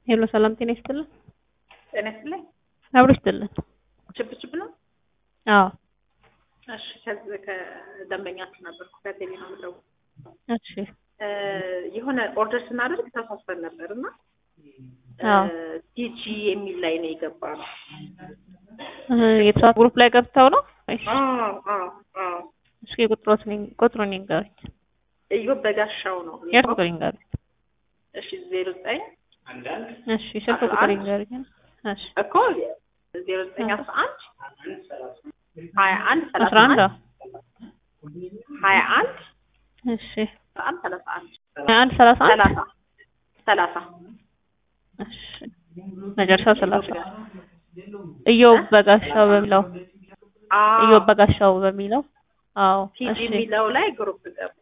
ሄሎ ሰላም ጤና ይስጥልን። ጤና ይስጥልኝ። አብሮ ይስጥልን። ችብ ችብ ነው። አዎ እሺ ከዚህ ከደንበኛችሁ ነበርኩ ከቴሌ ነው የምደውለው። እሺ እ የሆነ ኦርደር ስናደርግ ተሳስበን ነበር እና አዎ ቲጂ የሚል ላይ ነው የገባ ነው። እ የተሳሳተ ግሩፕ ላይ ገብተው ነው ወይስ? አዎ አዎ አዎ እስኪ ቁጥሮት ቁጥሩን ይንገሩኝ። እዮብ በጋሻው ነው። የት ቁጥር ይንገሩኝ? እሺ ዜሮ ዘጠኝ እሺ ስልክ ቁጥር ይንገሩኝ። እሺ እኮ ዜሮ ዘጠኝ አስራ አንድ ሀያ አንድ ሰላሳ አስራ አንድ አንድ ሀያ አንድ እሺ አስራ አንድ ሰላሳ አንድ አንድ ሰላሳ አንድ ሰላሳ ሰላሳ እሺ መጨረሻው ሰላሳ እዮብ በጋሻው በሚለው እዮብ በጋሻው በሚለው አዎ ቲጂ እሺ የሚለው ላይ ግሩፕ ገባ።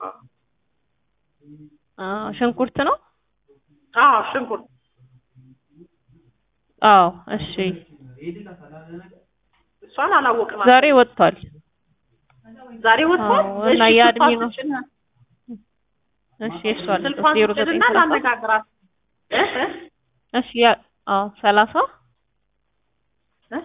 አዎ ሽንኩርት ነው አዎ ሽንኩርት አዎ እሺ እሷን አላወቅናትም። ዛሬ ወጥቷል ዛሬ ወጥቷል። አዎ፣ እና እሺ፣ የአድሚ ስልኳን ነው። ስጭን- እሺ እሷ አለች ስልኳን ዜሮ ዘጠኝ ስጭንና ሰላሳ ላነጋግራት እ እ እሺ ያ አዎ ሰላሳ እ?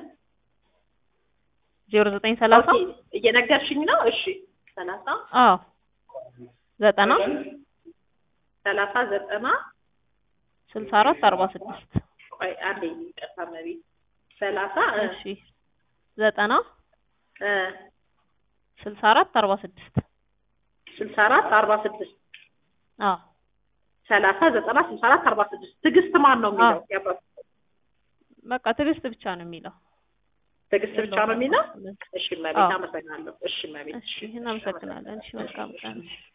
ዜሮ ዘጠኝ ሰላሳ ኦኬ፣ እየነገርሽኝ ነው። እሺ ሰላሳ አዎ ዘጠና ሰላሳ ዘጠና ስልሳ አራት አርባ ስድስት ቆይ አንዴ ይቅርታ መቤት ሰላሳ እ እሺ ዘጠና እ ስልሳ አራት አርባ ስድስት ስልሳ አራት አርባ ስድስት አዎ ሰላሳ ዘጠና ስልሳ አራት አርባ ስድስት ትዕግስት ማን ነው የሚለው? አዎ። ያባ- በቃ ትዕግስት ብቻ ነው የሚለው ትዕግስት ብቻ ነው የሚለው? እሺ መቤት አዎ። አመሰግናለሁ። እሺ መቤት እሺ እናመሰግናለን እሺ መልካም ቀን